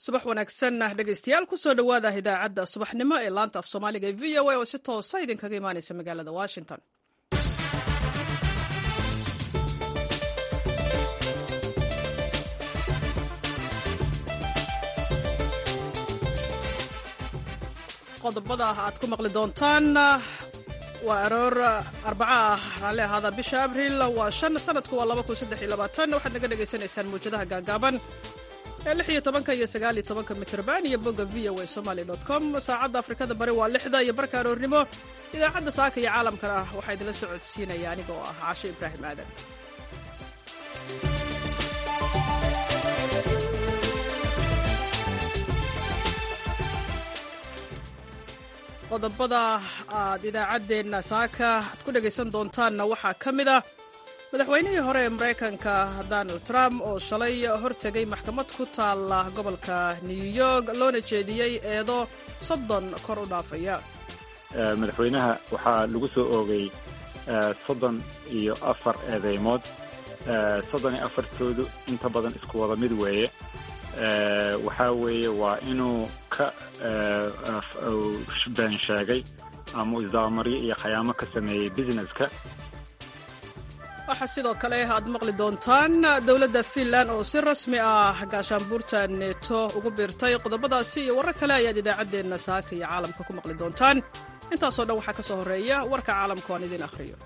subax wanaagsan dhegeystayaal kusoo dhowaada idaacadda subaxnimo ee laanta af soomaaliga ee v o a oo si toosa idinkaga imaaneysa magaalada washington qodobada aad ku maqli doontaan waa aroor arbaca ah raalli ahaada bisha abriil waa shan sanadku waa laba kun saddex iyo labaatan waxaad naga dhagaysanaysaan mawjadaha gaagaaban ee lix iyo tobanka iyo sagaal iyo tobanka mitrban iyo bogga v o a somaly dot com saacadda afrikada bari waa lixda iyo barka aroornimo idaacadda saaka iyo caalamkana waxaa idinla socodsiinaya aniga oo ah caasho ibraahim aadan qodobada aad idaacaddeenna saaka aad ku dhegaysan doontaanna waxaa ka mid ah madaxweynihii hore ee maraykanka donald trump oo shalay hortegay maxkamad ku taalla gobolka new york loona jeediyey eedo soddon kor u dhaafaya madaxweynaha waxaa lagu soo oogay soddon iyo afar eedeymood soddon iyo afartoodu inta badan isku wada mid weeye waxaa weeye waa inuu ka been sheegay ama isdaamaryo iyo khayaamo ka sameeyey businesska waxaa sidoo kale aad maqli doontaan dowladda fiinland oo si rasmi ah gaashaanbuurta neeto ugu biirtay qodobadaasi iyo warar kale ayaad idaacaddeenna saaka iyo caalamka ku maqli doontaan intaasoo dhan waxaa ka soo horreeya warka caalamka aan idiin akhriyo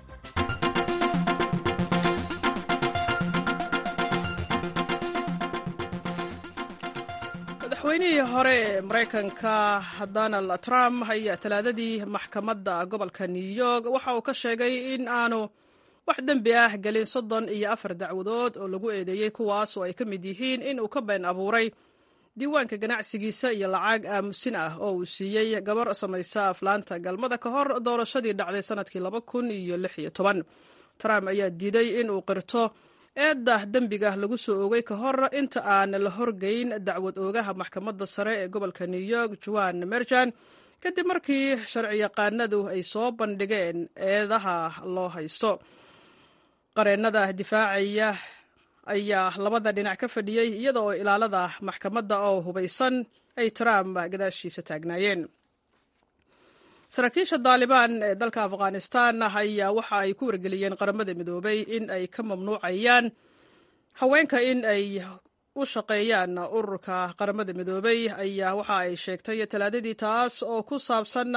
madaxweynihii hore ee maraykanka donald trump ayaa talaadadii maxkamadda gobolka new york waxa uu ka sheegay in aanu wax dembi ah gelin soddon iyo afar dacwadood oo lagu eedeeyey kuwaas oo ay ka mid yihiin in uu ka been abuuray diiwaanka ganacsigiisa iyo lacag aamusin ah oo uu siiyey gabar samaysa aflaanta galmada ka hor doorashadii dhacday sanadkii laba kun iyo lix iyo toban trump ayaa diiday in uu qirto eedda dembiga lagu soo oogay ka hor inta aan la horgeyn dacwad oogaha maxkamadda sare ee gobolka new york juan merjan kadib markii sharciyaqaanadu ay soo bandhigeen eedaha loo haysto qareennada difaacaya ayaa labada dhinac ka fadhiyey iyada oo ilaalada maxkamadda oo hubaysan ay trump gadaashiisa taagnaayeen saraakiisha daalibaan ee dalka afghanistan ayaa waxa ay ku wargeliyeen qaramada midoobay in ay ka mamnuucayaan haweenka in ay u shaqeeyaan ururka qaramada midoobay ayaa waxa ay sheegtay talaadadii taas oo ku saabsan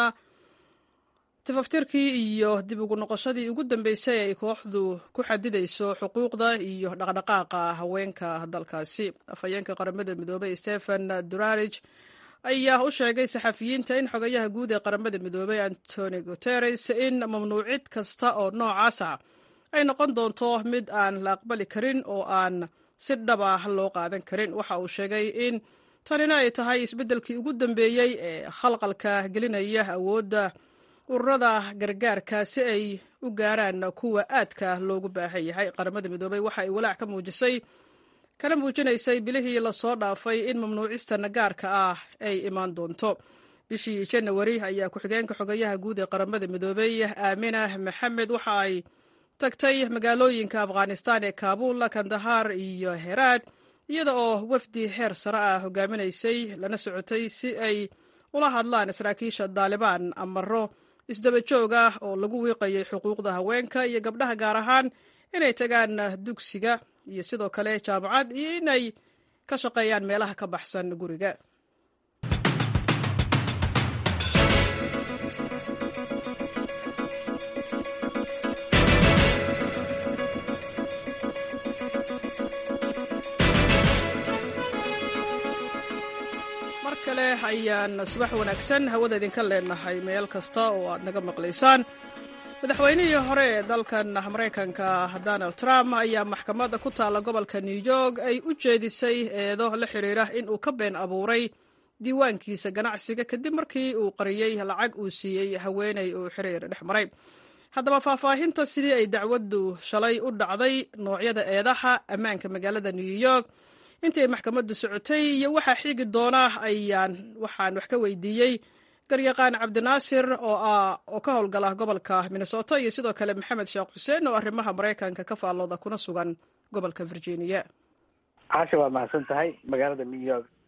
tifaftirkii iyo dib ugu noqoshadii ugu dambeysay ay kooxdu ku xadidayso xuquuqda iyo dhaqdhaqaaqa haweenka dalkaasi afhayeenka qaramada midoobay stephen durarij ayaa u sheegay saxafiyiinta in xogayaha guud ee qaramada midoobay antoni guteres in mamnuucid kasta oo noocaasa ay noqon doonto mid aan la aqbali karin oo aan si dhab ah loo qaadan karin waxa uu sheegay in tanina ay tahay isbeddelkii ugu dambeeyey ee khalqalka gelinaya awoodda ururada gargaarka si ay u gaaraan kuwa aadka loogu baahan yahay qaramada midoobay waxa ay walaac ka muujisay kana muujinaysay bilihii lasoo dhaafay in mamnuucista gaarka ah ay imaan doonto bishii janawari ayaa ku-xigeenka xogayaha guud ee qaramada midoobay aamina maxamed waxa ay tagtay magaalooyinka afghanistan ee kaabul kandahar iyo heraad iyada oo wafdi heer sare ah hogaaminaysay lana socotay si ay ula hadlaan saraakiisha daalibaan amaro isdaba joog ah oo lagu wiiqayay xuquuqda haweenka iyo gabdhaha gaar ahaan inay tagaan dugsiga iyo sidoo kale jaamacad iyo inay ka shaqeeyaan meelaha ka baxsan guriga mar kale ayaan subax wanaagsan hawada idinka leenahay meel kasta oo aad naga maqlaysaan madaxweynihii hore ee dalkan maraykanka donald trump ayaa maxkamadda ku taalla gobolka new york ay u jeedisay eedo la xidhiira in uu ka been abuuray diiwaankiisa ganacsiga kadib markii uu qariyey lacag uu siiyey haweeney uu xiriir dhex maray haddaba faahfaahinta sidii ay dacwaddu shalay u dhacday noocyada eedaha ammaanka magaalada new york intii ay maxkamaddu socotay iyo waxaa xigi doona ayaan waxaan wax ka weydiiyey garyaqaan cabdinaasir oo ah oo ka howlgala gobolka minnesota iyo sidoo kale maxamed sheekh xuseen oo arrimaha maraykanka ka faallooda kuna sugan gobolka virginia caasha waa mahadsan tahay magaalada new york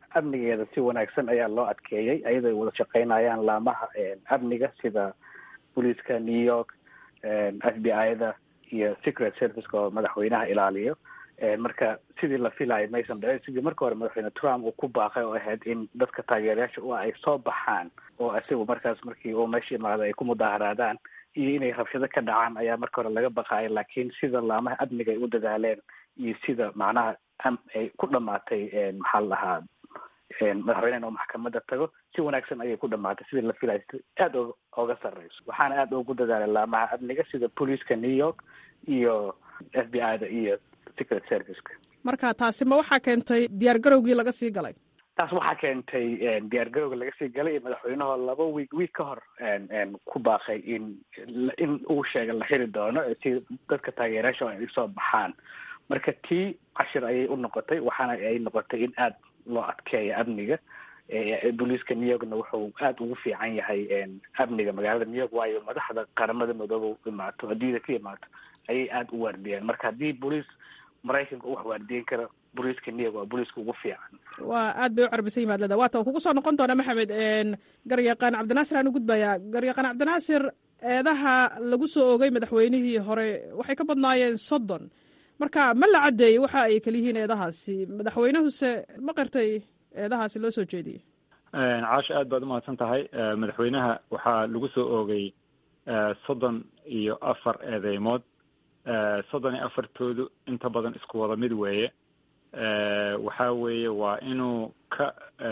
amnigeeda si wanaagsan ayaa loo adkeeyey ayadoo ay wada shaqeynayaan laamaha amniga sida booliiska new york f b i-da iyo secret serviceka oo madaxweynaha ilaaliyo marka sidii la filayo maysan dhicin sidii marka hore madaxweyne trump uu ku baaqay oo ahayd in dadka taageerayaasha u ay soo baxaan oo isagu markaas markii uu meesha imaado ay ku mudaaharaadaan iyo inay rabshado ka dhacaan ayaa marka hore laga baqaaya laakiin sida laamaha amniga ay u dadaaleen iyo sida macnaha ay ku dhamaatay maxaa la dhahaa madaxweynehan oo maxkamada tago si wanaagsan ayay ku dhamaatay sidii la filayo aada o oga sarreyso waxaana aada ugu dadaalay laamaha amniga sida booliiska new york iyo f b i da iyo secret serviceka marka taasi ma waxaa keentay diyaar garowgii laga sii galay taas waxaa keentay diyaar garowga laga sii galay iyo madaxweynahoo laba wiig wiig ka hor ku baaqay in in uu sheega la xiri doono si dadka taageerayaasha ay soo baxaan marka tii cashir ayay u noqotay waxaana ay noqotay in aada loo adkeeya amniga booliiska new yorkna wuxuu aada ugu fiican yahay amniga magaalada new york waayo madaxda qaramada midooba imaato adduunyada ka imaato ayay aada u waardiyeen marka haddii booliis maraykanka u wax waardiyen kara booliiska new york waa booliiska ugu fiican waa aad bay u carbisan yimaad leda waata kugu soo noqon doona maxamed garyaqaan cabdinaasir aan u gudbayaa garyaqaan cabdinaasir eedaha lagu soo ogay madaxweynihii hore waxay ka badnaayeen soddon marka ma la caddeeyey waxa ay kaliyihiin eedahaasi madaxweynehuse ma qirtay eedahaasi loo soo jeediyey caasha aad baad umahadsan tahay madaxweynaha waxaa lagu soo oogay soddon iyo afar eedeymood soddon iyo afartoodu inta badan isku wada mid weeye waxa weeye waa inuu ka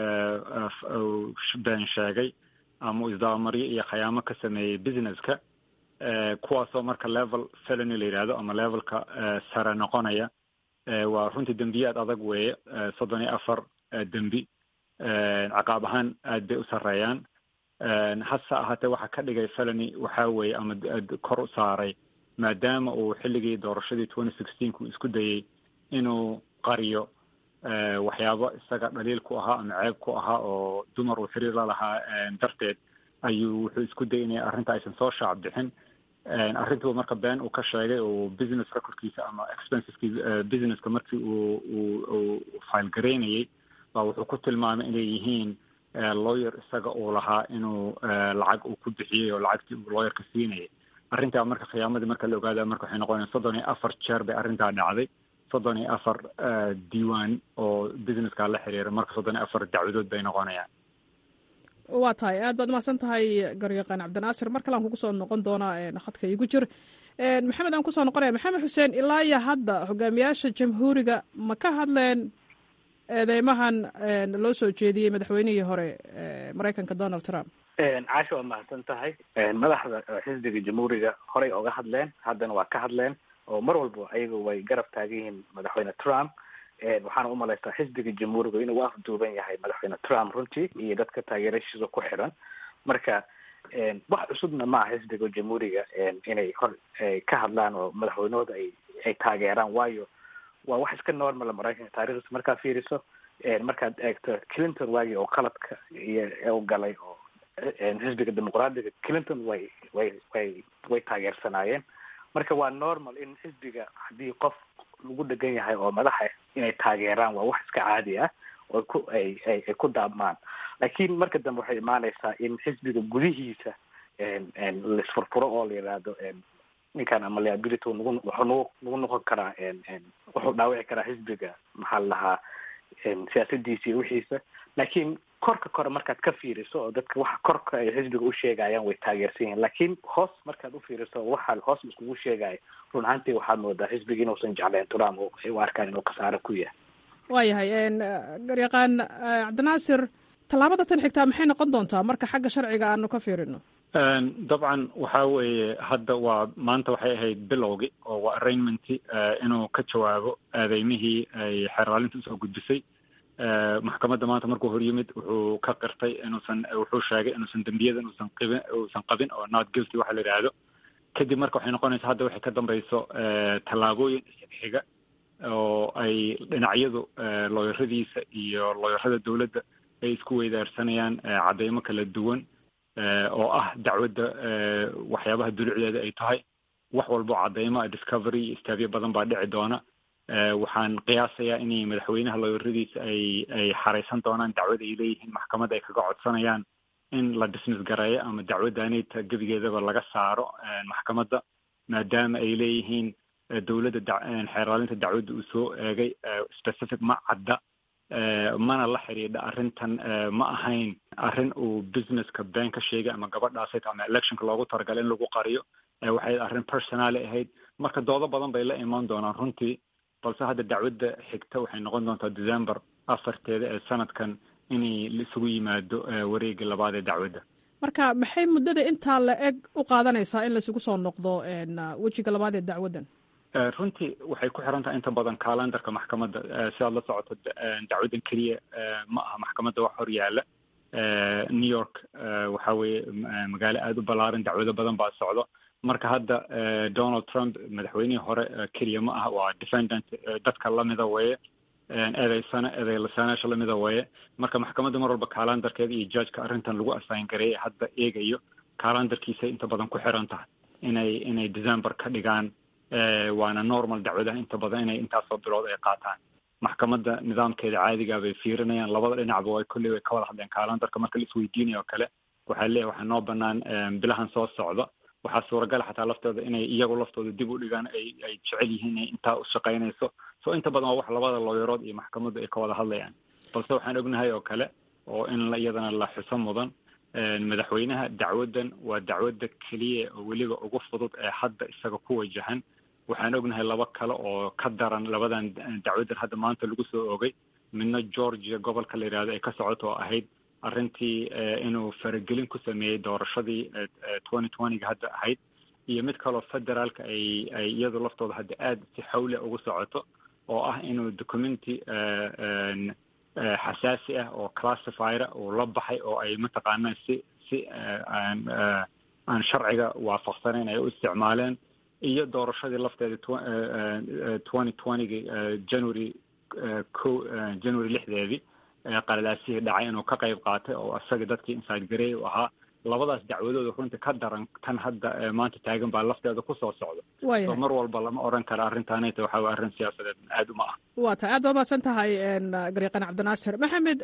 been sheegay ama isdaamaryo iyo khayaamo ka sameeyey businesska kuwaasoo marka level felony la yidhaahdo ama levelka sare noqonaya waa runtii dembiyaad adag weeye soddon iyo afar dembi caqaab ahaan aad bay u sarreeyaan hase ahaatee waxaa ka dhigay felony waxa weeye ama kor u saaray maadaama uu xilligii doorashadii twenty sixteenku isku dayey inuu qariyo waxyaabo isaga dhaliil ku ahaa ama ceeb ku ahaa oo dumar uu xiriir la lahaa darteed ayuu wuxuu isku dayay inay arrinta aysan soo shaac bixin arrintuu marka been uu ka sheegay oo business recordkiisa ama expenseski businesska markii uu uu uu file garaynayey baa wuxuu ku tilmaamay inay yihiin lawyer isaga uu lahaa inuu lacag uu ku bixiyey oo lacagtii uu lawyerka siinayay arrintaa marka khiyaamadii marka la ogaada marka waxay noqonaya soddon iyo afar jeer bay arrintaa dhacday soddon iyo afar diiwaan oo businesska la xiriira marka soddon iyo afar dacwadood bay noqonayaan waa tahay aad baad umahadsan tahay garyaqaan cabdinaasir mar kale aan kugu soo noqon doonaa khadka igu jir maxamed aan kusoo noqonaya maxamed xuseen ilaa iyo hadda hogaamiyaasha jamhuuriga ma ka hadleen eedeymahan loo soo jeediyey madaxweynihii hore maraykanka donald trump caasha waa mahadsan tahay madaxda xisbiga jamhuuriga horey oga hadleen haddana waa ka hadleen oo mar walba ayaga way garab taagan yihiin madaxweyne trump waxaana umalaystaa xisbiga jamhuuriga inuu u afduuban yahay madaxweyne trump runtii iyo dadka taageerashiisa ku xiran marka wax cusubna maaha xisbiga jamhuuriga inay hor ka hadlaan oo madaxweynahooda ay ay taageeraan waayo waa wax iska normal maraykanka taarikhdiisa markaa fiiriso markaad eegto clinton waagii oo qaladka iyo u galay oo xisbiga dimuqraadiga clinton way way way way taageersanaayeen marka waa normal in xisbiga haddii qof lagu dhegan yahay oo madaxa inay taageeraan waa wax iska caadi ah oo ku ay ay ay ku daabmaan laakiin marka dambe waxay imaanaysaa in xisbiga gudihiisa laisfurfuro oo la yidhaahdo ninkan ama liability nagu wuxuu nagu nagu noqon karaa wuxuu dhaawici karaa xisbiga maxaa la lahaa siyaasadiisa iyo wixiisa laakiin korka kore markaad ka fiiriso oo dadka waxa korka ay xisbiga u sheegayaan way taageersan yihiin laakiin hoos markaad u fiiriso waxa hoos iskugu sheegaya run ahaantii waxaad moodaa xisbiga inuusan jecleen trump oo ay u arkaan inuu khasaaro ku yahay waayahay garyaqaan cabdinaasir tallaabada tan xigtaa maxay noqon doontaa marka xagga sharciga aanu ka fiirino dabcan waxa weeye hadda waa maanta waxay ahayd bilowgi oo waa arraignmenty inuu ka jawaabo aadeymihii ay xeerlaalinta usoo gudbisay maxkamadda maanta markuu hor yimid wuxuu ka qirtay inuusan wuxuu sheegay inuusan dembiyada inuusan qibin uusan qabin oo not guilty waxa la yidhaahdo kadib marka waxay noqonaysa hadda waxay ka dambayso tallaabooyin xiga oo ay dhinacyadu looyaradiisa iyo looyarada dowladda ay isku weydaarsanayaan cadeymo kala duwan oo ah dacwadda waxyaabaha dulucdeeda ay tahay wax walbo cadeymo discovery iyo istaabyo badan baa dhici doona waxaan qiyaasayaa inay madaxweynaha looyaradiisa ay ay xaraysan doonaan dacwada ay leeyihiin maxkamadda ay kaga codsanayaan in la dismiss gareeyo ama dacwaddaanita gebigeedaba laga saaro maxkamadda maadaama ay leeyihiin dowladda xeeraalinta dacwadda uu soo eegay specific ma cadda mana la xidhiidha arrintan ma ahayn arrin uu businesska been ka sheegay ama gabadhaasayt ama electionka loogu talagalay in lagu qariyo waxay arrin personaly ahayd marka doodo badan bay la imaan doonaan runtii balse hadda dacwadda xigta waxay noqon doontaa december afarteeda ee sanadkan inay isugu yimaado wareega labaad ee dacwadda marka maxay muddada intaa la eg u qaadanaysaa in laisugu soo noqdo wejiga labaad ee dacwaddan runtii waxay ku xiran tahay inta badan calendarka maxkamadda si aad la socoto dacwaddan keliya ma aha maxkamadda wax hor yaalla new york waxa weeye magaalo aada u ballaaran dacwado badan baa socdo marka hadda donald trump madaxweynihii hore keliya ma aha waa defendant dadka lamida weeye eedeysana eedeylasanaasha lamida weeye marka maxkamadda mar walba calendarkeeda iyo judgeka arrintan lagu assign gareeyay hadda eegayo calendarkiisay inta badan ku xiran tahay inay inay december ka dhigaan waana normal dacwadaha inta badan inay intaasoo bilood ay qaataan maxkamadda nidaamkeeda caadigaa bay fiirinayaan labada dhinacba way kolley way ka wada hadleen calendarka marka la isweydiinayo o kale waxaa leeyahay waxaa noo banaan bilahan soo socda waxaa suuragala xataa laftooda inay iyagu laftooda dib u dhigaan ay ay jecel yihiin inay intaa u shaqaynayso so inta badan waa wax labada looyarood iyo maxkamaddu ay ka wada hadlayaan balse waxaan ognahay oo kale oo in iyadana la xuso mudan madaxweynaha dacwaddan waa dacwadda keliya oo weliba ugu fudud ee hadda isaga ku wajahan waxaan ognahay laba kale oo ka daran labadan dacwaddan hadda maanta lagu soo ogay midna georgia gobolka la yidhahdo ay ka socoto oo ahayd arrintii inuu faragelin ku sameeyey doorashadii twenty twentyga hadda ahayd iyo mid kaloo federaalka ay ay iyadu laftooda hadda aada si xawle ugu socoto oo ah inuu documenti xasaasi ah oo classifyra uu la baxay oo ay mataqaanaa si si aan aan sharciga waafaqsanayn ay u isticmaaleen iyo doorashadii lafteeda twenty twentyga january ko january lixdeedii qalalaasihii dhacay inuu ka qayb qaatay oo isaga dadkii inside garey u ahaa labadaas dacwadooda runtii ka daran tan hadda maanta taagan baa lafteeda kusoo socda so mar walba lama oran kara arrintaanayta waxa way arrin siyaasadeed aada uma ah waa tahay aad baa mahadsan tahay gariiqan cabdinaasir maxamed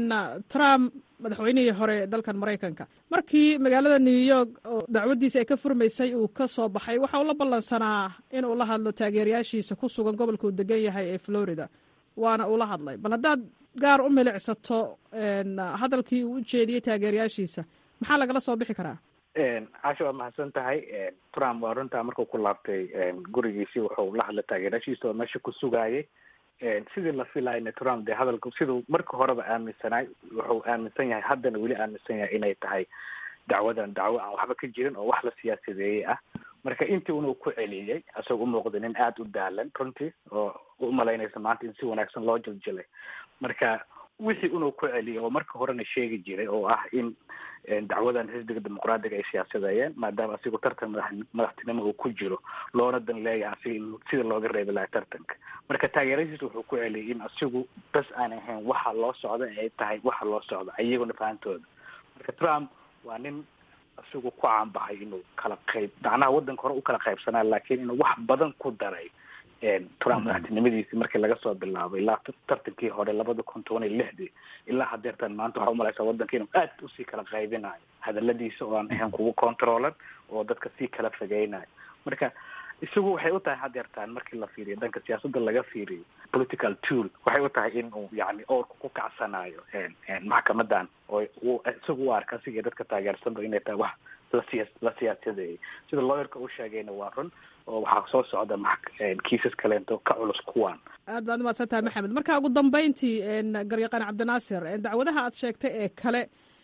trump madaxweynihii hore dalkan maraykanka markii magaalada new york oo dacwaddiisa ay ka furmaysay uu ka soo baxay waxa uu la ballansanaa inuu la hadlo taageerayaashiisa ku sugan gobolka uu degan yahay ee florida waana uu la hadlay bal haddaad gaar u milicsato hadalkii uu u jeediyey taageerayaashiisa maxaa lagala soo bixi karaa casha waa mahadsan tahay trump waa runtaa markuu ku laabtay gurigiisii wuxuu la hadlay taageerashiisa oo meesha ku sugaayay sidii la filayna trump dee hadalka siduu marka horeba aaminsanaay wuxuu aaminsan yahay haddana weli aaminsan yahay inay tahay dacwadan dacwo aan waxba ka jirin oo wax la siyaasadeeyey ah marka intii unuu ku celiyey isagoo u muuqda nin aada u daalan runtii oo u malaynaysa maanta in si wanaagsan loo jiljilay marka wixii unuu ku celiyay oo marka horena sheegi jiray oo ah in dacwadan xisbiga dimuqraadiga ay siyaasadeeyeen maadaama asigu tartan madax madaxtinimo uu ku jiro loona dan leeyahay asiga in sida looga reebi lahaa tartanka marka taageeradiisa wuxuu ku celiyay in asigu bas aan ahayn waxa loo socda ay tahay waxa loo socda iyaguna fahantooda marka trump waa nin asigu ku caanbaxay inuu kala qayb macnaha waddanka hore u kala qaybsanaa laakiin inuu wax badan ku daray trump madaxtinimadiisii markii laga soo bilaabay ilaa tartankii hore labada kun toban iyo lixdii ilaa hadeertan maanta waxaa umalaysaa waddanka inuu aad usii kala qaybinayo hadaladiisa oo aan ahayn kugu controlan oo dadka sii kala fogeynayo marka isagu waxay u tahay hadeertaan markii la fiiriyo dhanka siyaasadda laga fiiriyo political tool waxay u tahay in uu yani oorka ku kacsanayo maxkamadan oo uu isagu u arka asiga dadka taageersanba inay tahay wax lasiya la siyaasadeeyay sida lawyerka u sheegayna waa run oo waxaa soo socda kiisas kaleento ka culus kuwan aad baad umahadsan tahay maxamed marka ugu dambeyntii garyaqaan cabdinaasir dacwadaha aad sheegtay ee kale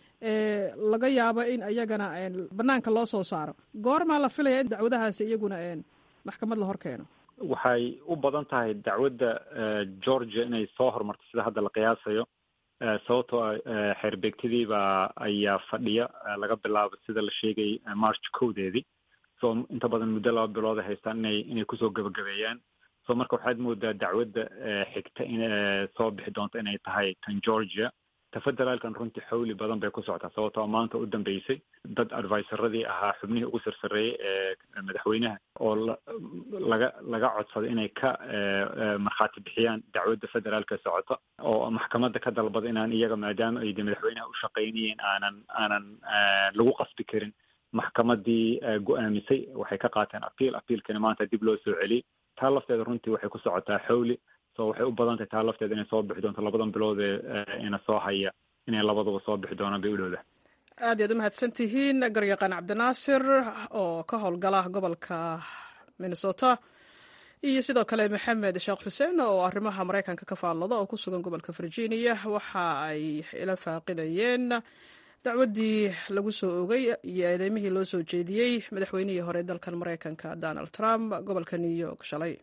laga yaabo in iyagana banaanka loo soo saaro goormaa la filaya in dacwadahaasi iyaguna maxkamad la hor keeno waxay u badan tahay dacwadda georgia inay soo horumarto sida hadda la qiyaasayo sababtoo xeerbeegtadii baa ayaa fadhiya laga bilaabo sida la sheegay march kowdeedii so inta badan muddo laba bilood ay haystaan inay inay kusoo gabagabeeyaan so marka waxaad moodaa dacwadda xigta in soo bixi doonto inay tahay tan georgia ta federaalkan runtii xawli badan bay ku socotaa sababtoo maanta u dambeysay dad advisoradii ahaa xubnihii ugu sarsareeyey ee madaxweynaha oo laga laga codsaday inay ka markhaati bixiyaan dacwadda federaalka socota oo maxkamadda ka dalbada inaan iyaga maadaama ay de madaxweynaha u shaqaynayeen aanan aanan lagu qasbi karin maxkamadii go-aamisay waxay ka qaateen apiil apiilkana maanta dib loo soo celiyey taa lafteeda runtii waxay ku socotaa xawli so waxay u badan tahay taa lafteeda inay soo bixi doonto labadan bilood ee ina soo haya inay labaduba soo bixi doonaan bay u dhowda aad iyaad u mahadsan tihiin garyaqaan cabdinaasir oo ka howlgala gobolka minnesota iyo sidoo kale maxamed sheekh xuseen oo arrimaha maraykanka ka faallada oo ku sugan gobolka virginia waxa ay ila faaqidayeen dacwaddii lagu soo ogay iyo eedeymihii loo soo jeediyey madaxweynihii hore dalkan maraykanka donald trump gobolka new york shalay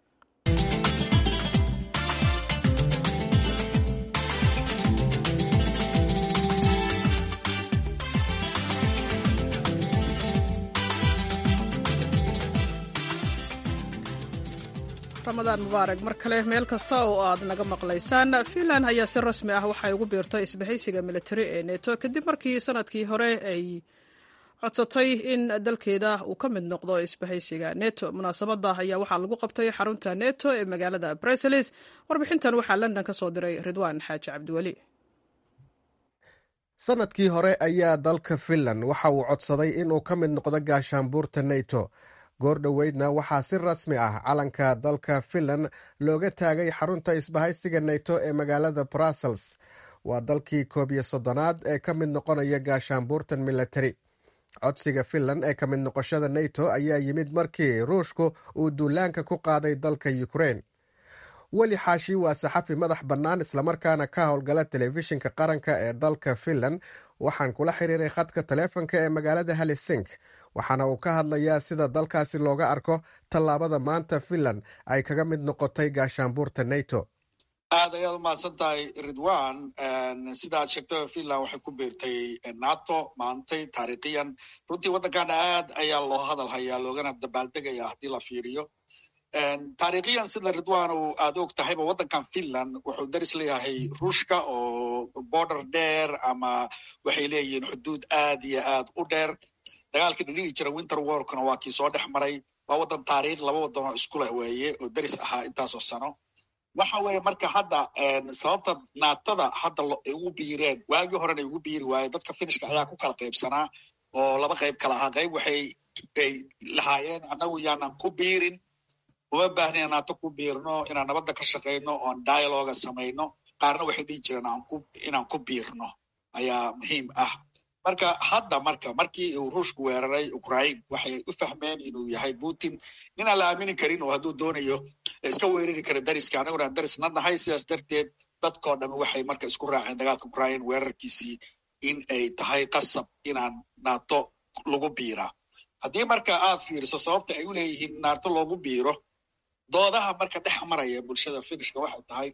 ramadaan mubaarak mar kale meel kasta oo aad naga maqlaysaan finland ayaa si rasmi ah waxay ugu biirtay isbahaysiga militari ee neto kadib markii sanadkii hore ay codsatay in dalkeeda uu ka mid noqdo isbahaysiga neto munaasabada ayaa waxaa lagu qabtay xarunta neto ee magaalada bruseles warbixintan waxaa london ka soo diray ridwaan xaaji cabdiweli sanadkii hore ayaa dalka finland waxa uu codsaday inuu ka mid noqdo gaashaanbuurta neto goor dhoweydna waxaa si rasmi ah calanka dalka finland looga taagay xarunta isbahaysiga neto ee magaalada brussels waa dalkii koob iyo soddonaad ee ka mid noqonaya gaashaanbuurtan militari codsiga finland ee ka mid noqoshada neto ayaa yimid markii ruushku uu duulaanka ku qaaday dalka ukrein weli xaashi waa saxafi madax bannaan islamarkaana ka howlgala telefishinka qaranka ee dalka finland waxaan kula xiriiray khadka taleefonka ee magaalada halisink waxaana uu ka hadlayaa sida dalkaasi looga arko tallaabada maanta finland ay kaga mid noqotay gaashaanbuurta neto aad ayaad umahadsan tahay ridwan sida aad sheegtay finland waxay ku biirtay nato maantay taariikhiyan runtii waddankan aad ayaa loo hadal hayaa loogana dabaaldegaya haddii la fiiriyo taariikhiyan sida ridwan uu aad og tahayba waddankan finland wuxuu daris leeyahay ruushka oo border dheer ama waxay leeyihiin xuduud aad iyo aad u dheer dagaalkii dhadhigi jira winter warkuna waa kii soo dhex maray waa waddan taariikh laba waddan oo isku leh weeye oo deris ahaa intaasoo sano waxa weeye marka hadda sababta naatada hadda ay ugu biireen waagii horena ay ugu biiri waaye dadka finishka ayaa ku kala qaybsanaa oo laba qayb kala ahaa qayb waxay ay lahaayeen annagu yaanan ku biirin uma baahna naato ku biirno inaan nabadda ka shaqayno oon dialoga samayno qaarna waxay dhihi jireen inaan ku biirno ayaa muhiim ah marka hadda marka markii uu ruushku weeraray ukraine waxay u fahmeen inuu yahay putin ninaan la aamini karin oo hadduu doonayo iska weerari kara dariska annaguna aan darisna nahay sidaas darteed dadkoo dhan waxay marka isku raaceen dagaalka ukraine weerarkiisii in ay tahay qasab inaan nato lagu biiraa haddii marka aad fiiriso sababta ay u leeyihiin nato loogu biiro doodaha marka dhex maraya bulshada finishka waxay tahay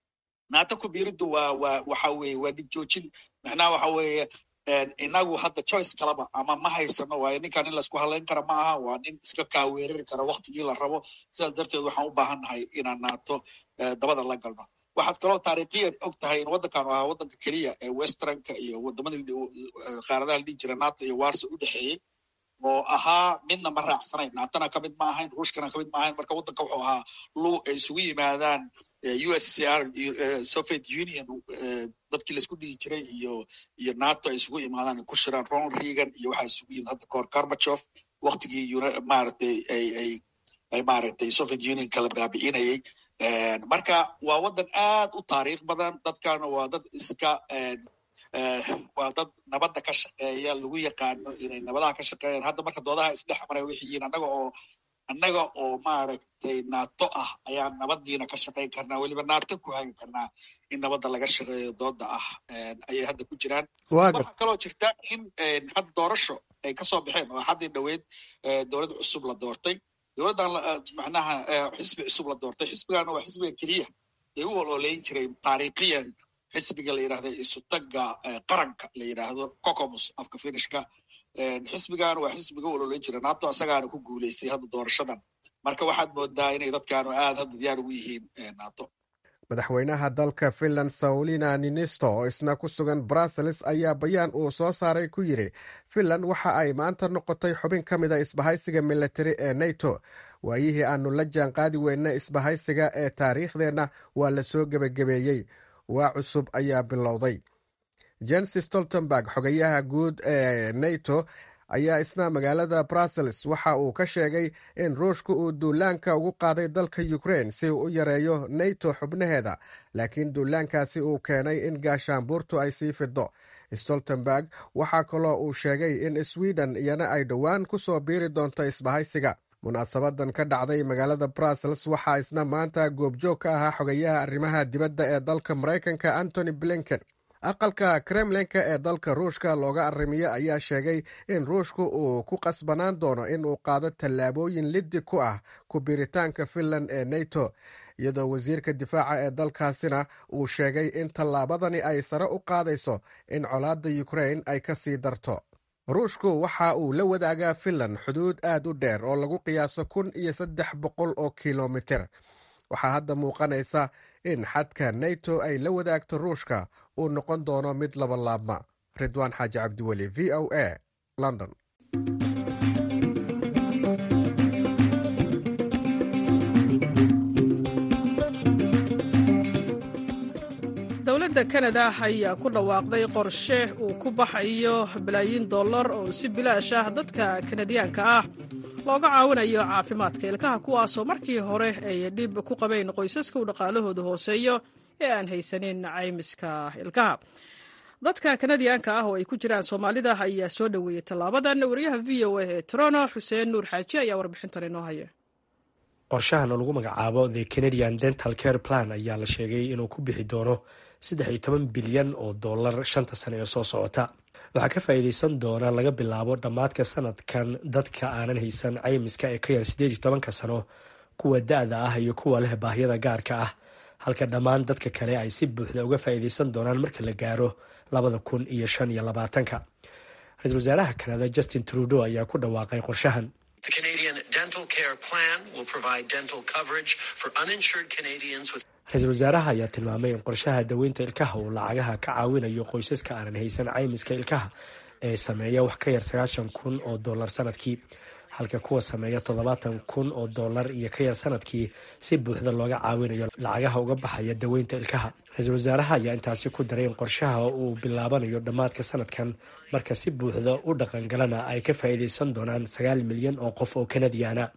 nato ku biiriddu waa waa waxa weeye waa dhig joojin macnaha waxa weeye inagu hadda choice kalaba ama ma haysano waayo ninkan in laisku halayn kara ma aha waa nin iska kaa weerari kara waktigii la rabo sidaas darteed waxaan u baahan nahay inaan naato dabada la galno waxaad kaloo taariikhiyan og tahay in waddankan ahaa waddanka keliya ee westernka iyo waddamadii qaaradaha la dhihi jira nato iyo warso u dhexeeyey oo ahaa midna ma raacsanayn naatona ka mid ma ahayn ruushkana ka mid ma ahayn marka waddanka wuxuu ahaa lu ay isugu yimaadaan u s c r soviet union dadkii laisku dhigi jiray iyo iyo nato ay isugu imaadaan ay ku shiraan ronald reagan iyo waxaa isugu yimid hadda kahor karmachof waktigii maaragtay ay ay ay maaragtay soviet union kala baabi'inayay marka waa waddan aad u taariikh badan dadkana waa dad iska waa dad nabadda ka shaqeeya lagu yaqaano inay nabadaha ka shaqeeyaan hadda marka doodaha isdhex maray waxay yihiin annaga oo annaga oo maaragtay nato ah ayaan nabadiina ka shaqayn karnaa weliba nato ku hagi karnaa in nabadda laga shaqeeyo dooda ah ayay hadda ku jiraan waxaa kaloo jirta in hadda doorasho ay kasoo baxeen oo haddii dhoweyd dowlad cusub la doortay dowladdan macnaha xisbi cusub la doortay xisbigana waa xisbiga keliya ee u ololeyn jiray taariikhiyan xisbiga la yidhahda isutaga qaranka la yidhaahdo cocomus afka finishka xisbigan waa xisbiga u ololeyn jira nato asagaana ku guuleystay hadda doorashadan marka waxaad moodaa inay dadkaanu aad hadda diyaar ugu yihiin nato madaxweynaha dalka finland saulina ninisto oo isna ku sugan brussels ayaa bayaan uu soo saaray ku yidhi finland waxa ay maanta noqotay xubin ka mid a isbahaysiga militari ee nato waayihii aanu la jaan qaadi weyna isbahaysiga ee taariikhdeenna waa la soo gebagabeeyey waa cusub ayaa bilowday jens stoltenberg xogayaha guud ee nato ayaa isna magaalada brussels waxa uu ka sheegay in ruushka uu duulaanka ugu qaaday dalka ukrain si uu u yareeyo nato xubnaheeda laakiin duulaankaasi uu keenay in gaashaanbuurtu ay sii fido stoltenberg waxaa kaloo uu sheegay in sweden iyana ay dhowaan ku soo biiri doonto isbahaysiga munaasabadan ka dhacday magaalada brussels waxaa isna maanta goobjoog ka ahaa xogayaha arrimaha dibadda ee dalka maraykanka antony blinken aqalka kremlinka ee dalka ruushka looga arrimiyo ayaa sheegay in ruushku uu ku qasbanaan doono in uu qaado tallaabooyin liddi ku ah ku biiritaanka finland ee nato iyadoo wasiirka difaaca ee dalkaasina uu sheegay in tallaabadani ay sare u qaadayso in colaadda ukrain ay ka sii darto ruushku waxa uu la wadaagaa finland xuduud aad u dheer oo lagu qiyaaso kun iyo saddex boqol oo kilomiter waxaa hadda muuqanaysa in xadka nato ay la wadaagto ruushka uu noqon doono mid laba laabma ridwaan xaaji cabdiweli v o a london dowladda kanada ayaa ku dhawaaqday qorshe uu ku baxayo balaayiin dollar oo si bilaash ah dadka kanadiyaanka ah looga caawinayo caafimaadka ilkaha kuwaasoo markii hore ay dhib ku qabeen qoysaska u dhaqaalahooda hooseeyo ee aan haysanin caymiska ilkaha dadka kanadiyaanka ah oo ay ku jiraan soomaalida ayaa soo dhoweeyey tallaabadan wariyaha v o a ee toronto xuseen nuur xaaji ayaa warbixintan inoo haya qorshahan oo lagu magacaabo the canadian dental care plan ayaa la sheegay inuu ku bixi doono saddex iyo toban bilyan oo dollar shanta sane ee soo socota waxaa ka faa'iidaysan doona laga bilaabo dhammaadka sanadkan dadka aanan haysan caymiska ee ka yar siddeed iyo tobanka sano kuwa da-da ah iyo kuwa leh baahyada gaarka ah halka dhammaan dadka kale ay si buuxda uga faa'iidaysan doonaan marka la gaaro labada kun iyo shan iyo labaatanka ra-iisul wasaaraha kanada justin trudeau ayaa ku dhawaaqay qorshahan ra-iisul wasaaraha ayaa tilmaamay in qorshaha daweynta ilkaha uu lacagaha ka caawinayo qoysaska aanan haysan caymiska ilkaha ee sameeya wax ka yar sagaashan kun oo dollar sanadkii halka kuwa sameeya toddobaatan kun oo dollar iyo ka yar sanadkii si buuxda looga caawinayo lacagaha uga baxaya daweynta ilkaha ra-iisul wasaaraha ayaa intaasi ku daray in qorshaha uu bilaabanayo dhammaadka sanadkan marka si buuxda u dhaqangalana ay ka faa'iidaysan doonaan sagaal milyan oo qof oo kanadiyaana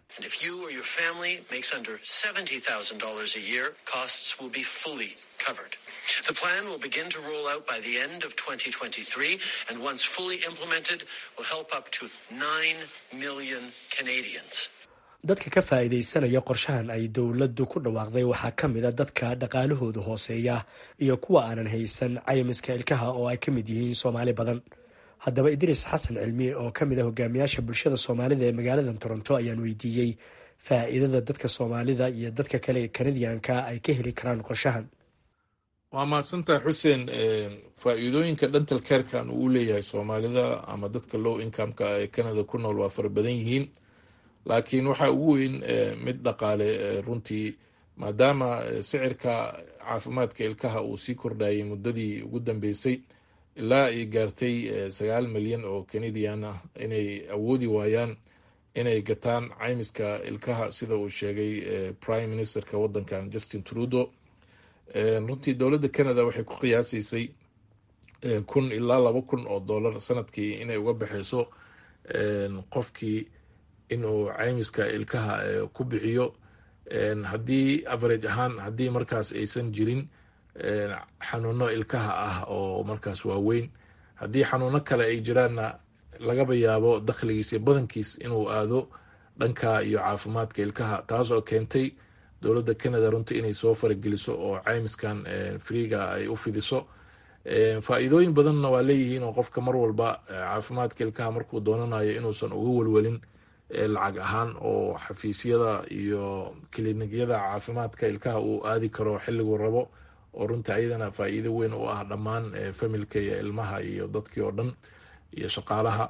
The plan will begin to roll out by the end of 2023 and once fully implemented will help up to 9 million Canadians. dadka ka faa'iidaysanaya qorshahan ay dowladdu ku dhawaaqday waxaa ka mid a dadka dhaqaalahoodu hooseeya iyo kuwa aanan haysan caymiska ilkaha oo ay ka mid yihiin soomaali badan haddaba idriis xasan cilmi oo ka mid ah hogaamiyaasha bulshada soomaalida ee magaalada toronto ayaan weydiiyey faa'iidada dadka soomaalida iyo dadka kale ee kanadiyanka ay ka heli karaan qorshahan waa mahadsantahay xuseen faa-iidooyinka dhantal keerkan uu u leeyahay soomaalida ama dadka low incomeka ee canada ku nool waa fara badan yihiin laakiin waxaa ugu weyn mid dhaqaale runtii maadaama sicirka caafimaadka ilkaha uu sii kordhayay muddadii ugu dambeysay ilaa ay gaartay sagaal milyan oo canadian ah inay awoodi waayaan inay gataan caymiska ilkaha sida uu sheegay prime ministerka wadankan justin trudeau runtii dowladda canada waxay ku qiyaasaysay kun ilaa laba kun oo dollar sanadkii inay uga baxeyso qofkii inuu caymiska ilkaha ku bixiyo haddii average ahaan haddii markaas aysan jirin xanuuno ilkaha ah oo markaas waaweyn haddii xanuuno kale ay jiraanna lagaba yaabo dakhligiis iyo badankiis inuu aado dhanka iyo caafimaadka ilkaha taas oo keentay dowladda canada runtii inay soo farageliso oo caymiskan freega ay u fidiso faa-iidooyin badanna waa leeyihiin oo qofka mar walba caafimaadka ilkaha markuu doonanayo inuusan uga welwelin lacag ahaan oo xafiisyada iyo kiliinyada caafimaadka ilkaha uu aadi karo xilliguu rabo oo runtii ayadana faa-iido weyn u ah dhammaan familka iyo ilmaha iyo dadkii oo dhan iyo shaqaalaha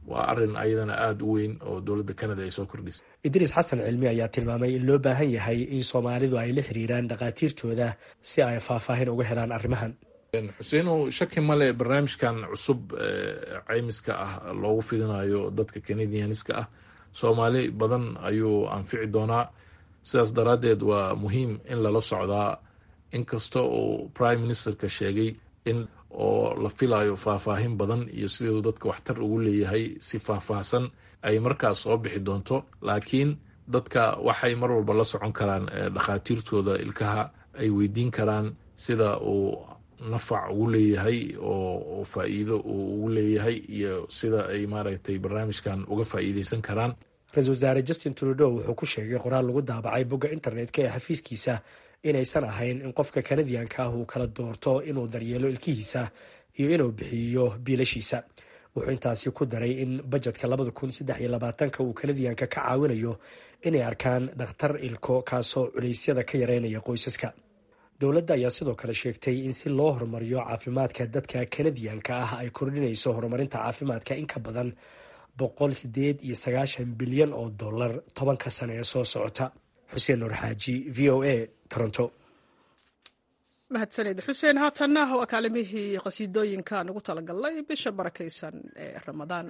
waa arin ayadana aada u weyn oo dowladda canada ay soo kordhisay idriis xasan cilmi ayaa tilmaamay in loo baahan yahay in soomaalidu ay la xiriiraan dhakhaatiirtooda si ay faahfaahin uga helaan arrimahan xuseenow shaki male barnaamijkan cusub caymiska ah loogu fidinayo dadka canadianiska ah soomaali badan ayuu anfici doonaa sidaas daraaddeed waa muhiim in lala socdaa inkasta uu prime ministerka sheegay in oo la filayo faahfaahin badan iyo siduu dadka waxtar ugu leeyahay si faahfaahsan ay markaas soo bixi doonto laakiin dadka waxay mar walba la socon karaan dhakhaatiirtooda ilkaha ay weydiin karaan sida uu nafac ugu leeyahay oo faa-iido uu ugu leeyahay iyo sida ay maaragtay barnaamijkan uga faa-iideysan karaan ra-isul wasaare justin trudeau wuxuu ku sheegay qoraal lagu daabacay bogga internetka ee xafiiskiisa inaysan ahayn in qofka kanadiyanka ah uu kala doorto inuu daryeelo ilkihiisa iyo inuu bixiyo biilashiisa wuxuu intaasi ku daray in bajetka labada kun saddex iyo labaatanka uu kanadiyanka ka caawinayo inay arkaan dhakhtar ilko kaasoo culeysyada ka yareynaya qoysaska dowladda ayaa sidoo kale sheegtay in si loo horumariyo caafimaadka dadka kanadiyanka ah ay kordhinayso horumarinta caafimaadka in ka badan boqol sideed iyo sagaashan bilyan oo dollar tobanka sane ee soo socota xuseen nuur xaaji v o a toronto mahadsaned xuseen haatanna waa kaalimihii qasiidooyinkaan ugu talagalnay bisha barakaysan ee ramadaan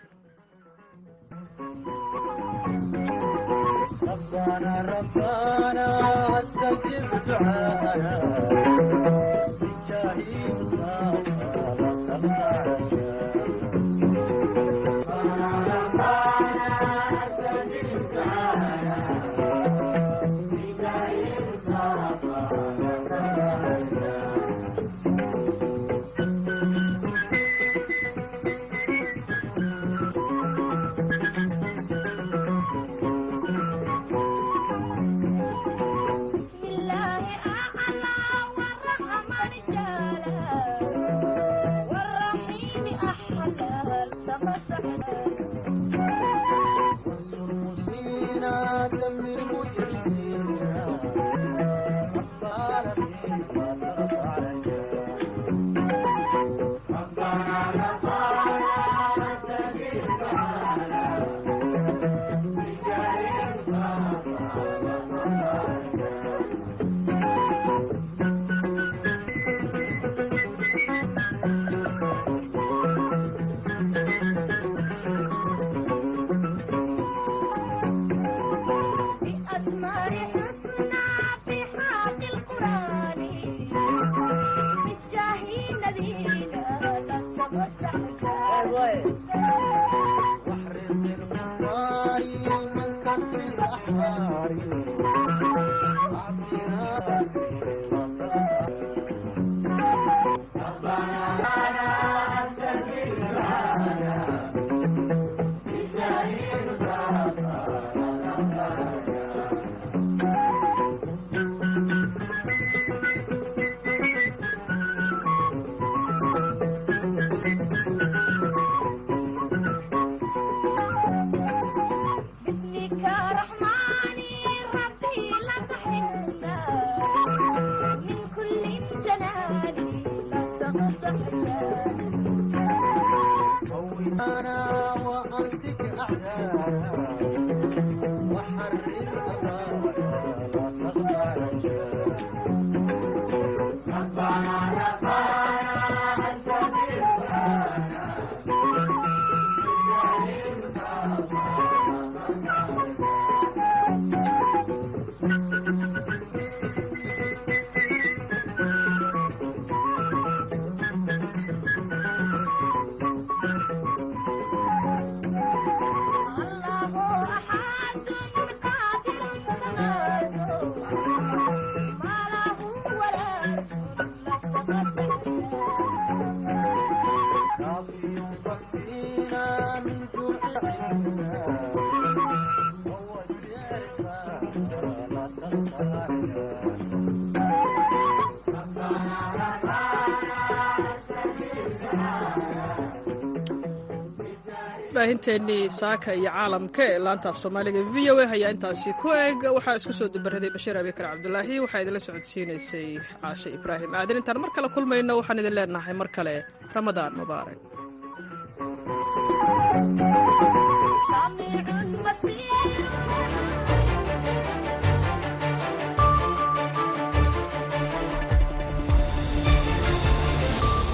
baahinteennii saaka iyo caalamka ee laanta af soomaaliga v o a ayaa intaasi ku eg waxaa isku soo dabaraday bashiir abikar cabdulaahi waxaa idinla socodsiinaysay caashe ibraahim aadan intaan mar kale kulmayno waxaan idin leenahay mar kale ramadaan mubaarak